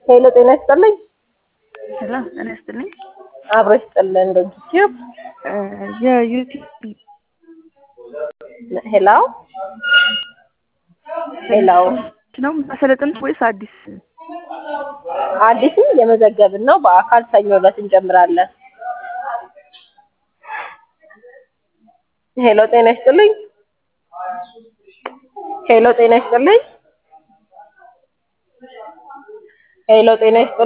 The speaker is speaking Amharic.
ሄሎ ጤና ይስጥልኝ። ሄሎ ጤና ይስጥልኝ። አብሮ ይስጥልን። ዩቲዩብ የዩቲዩብ ሄሎ ሄሎ ነው የምታሰለጥኑት ወይስ አዲስ? አዲስም የመዘገብን ነው። በአካል ሰኞ ዕለት እንጀምራለን። ሄሎ ጤና ይስጥልኝ። ሄሎ ጤና ይስጥልኝ። ሄሎ ጤና ይስጥልኝ።